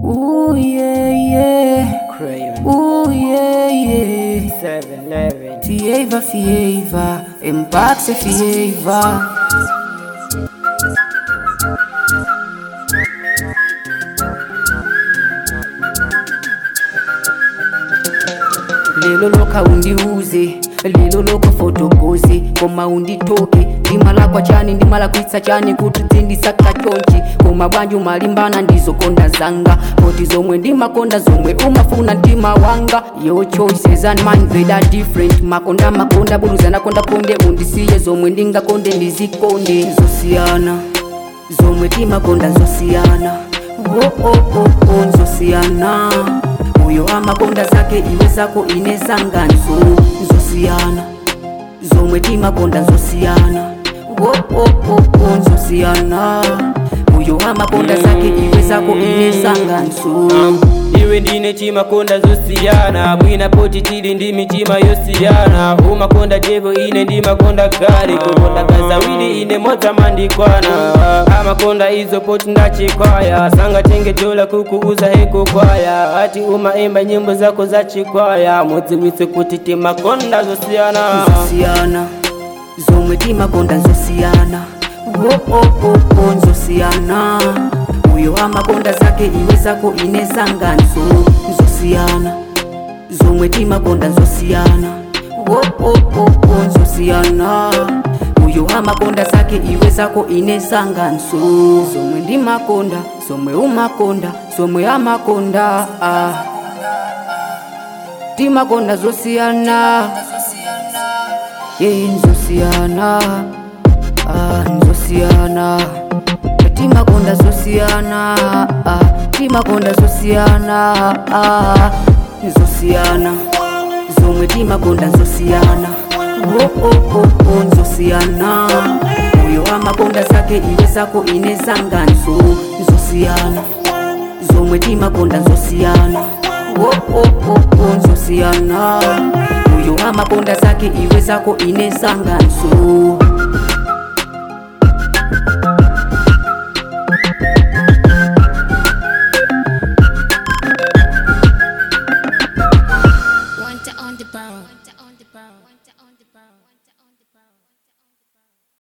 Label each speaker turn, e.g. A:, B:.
A: Ooh yeah yeah.
B: Craven.
A: Ooh yeah yeah.
B: 711.
A: Fieva fieva. Empaxe fieva. lelo lokha undiuze lelo lokho fotokoze koma unditoke ndimala kwa chani ndimala kuitsa chani kuti dzindisaka chonchi koma bwanji umalimbana ndizokonda zanga poti zomwe ndimakonda zomwe umafuna mtima wanga your choices and mine they are different makonda makonda buruzana konda konde undisiye zomwe ndingakonde ndizikonde zosiyana zomwe timakonda zosiyana oh, oh, oh, oh, nzosiyana uyo amakonda zake iwe zako ine zanganso nzosiyana zomwe timakonda nzosiyana oh, oh, oh, oh, nzosiyana uyo amakonda zake iwe zako ine zanganso
B: iwe ndine chimakonda zosiyana bwina poti tili ndi mitima yosiyana umakonda jevo ine ndimakonda gari kukonda gazawili ine modza mandikwana amakonda izo poti ndachikwaya sangatengetola kukuuza hekukwaya ati umaimba nyimbo zako za chikwaya mudziwitse kuti timakonda zosiyana
A: nzosiyana zomwe timakonda nzosiyana oh, oh, oh, oh, nzosiyana uyo amakonda zake iwe zako ine zanganso nzosiyana zomwe timakonda nzosiyana oh, oh, oh, oh, nzosiyana uyo amakonda zake iwe zako ine zanganso zomwe ndimakonda zomwe umakonda zomwe amakonda ah. timakonda zosiyana ye nzosiyana ah, nzosiyana timakonda zosiyana ah, timakonda zosiyana ah, nzosiyana zomwe timakonda nzosiyana oh, oh, oh, oh, nzosiyana uyo amakonda zake iwe zako ine zanganso nzosiyana zomwe timakonda nzosiyana oh, oh, oh, oh, nzosiyana uyo amakonda zake iwe zako ine zanganso